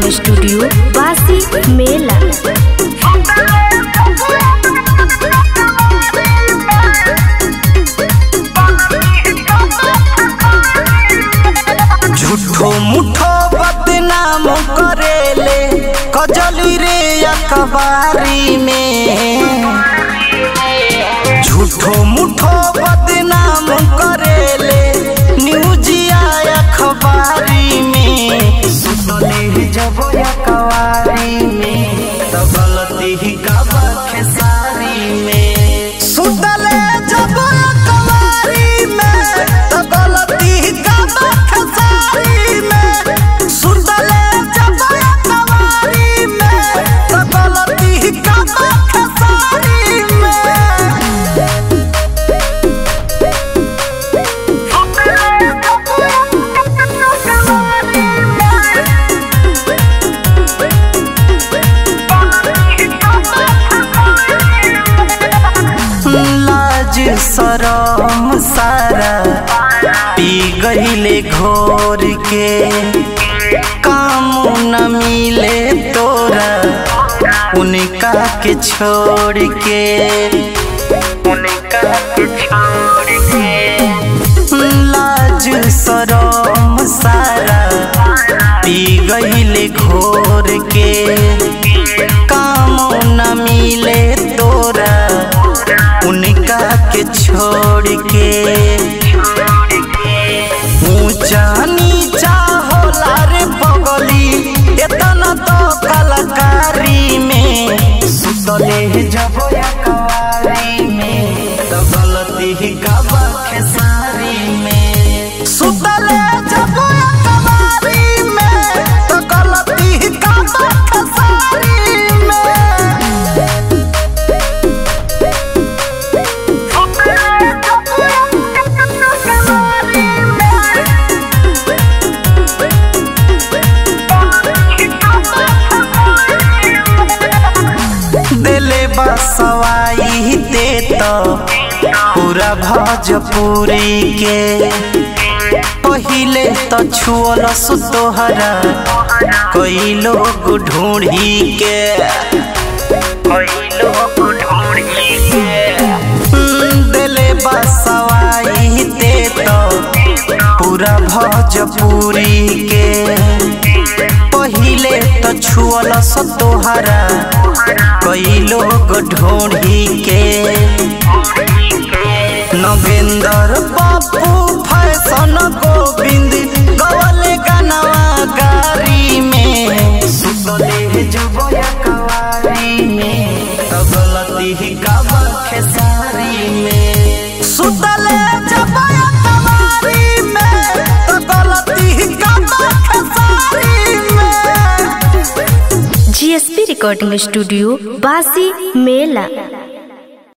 recording studio बासी मेला झूठो मुठो बदनाम करेले कजली रे अखबारी में झूठो मुठो बदनाम करेले न्यूजिया अखबारी में सुतले जब अखबारी में तो गलती ही गवा खेसारी में सुतले जब अखबारी में तो गलती ही गवा खेसारी में सुतले जब अखबारी में तो गलती ही गवा खेसारी में लाज सरम सारा पी गईले घोर के काम न मिले तोरा उनका के छोड़ के उनका के छोड़ के लाज सरम सारा पी गईले घोर के काम न मिले तोरा उनका के छोड़ के ऊंचा नीचा होला रे बगली इतना तो कलाकारी में सुतले जब कवारी में तो गलती ही गवा खेसारी में सुतले जब कवारी में तो गलती ही गवा खेसारी में दिले बसवाई दे तो पूरा भोजपुरी के पहिले तो छुअल सुतोहरा कई लोग ढूंढी के कई लोग ढूंढी के दिले बसवाई दे तो पूरा भोजपुरी के पहिले तो छुअल सतोहरा कई लोग ढूंढी के नगेंद्र बापू फैशन गोविंद गवले गनवा गारी में सुतले जब कवारी में तो गलती ही गवा खेसारी में सुतले जब कवारी में तो गलती ही गवा खेसारी में जीएसपी रिकॉर्डिंग स्टूडियो बासी मेला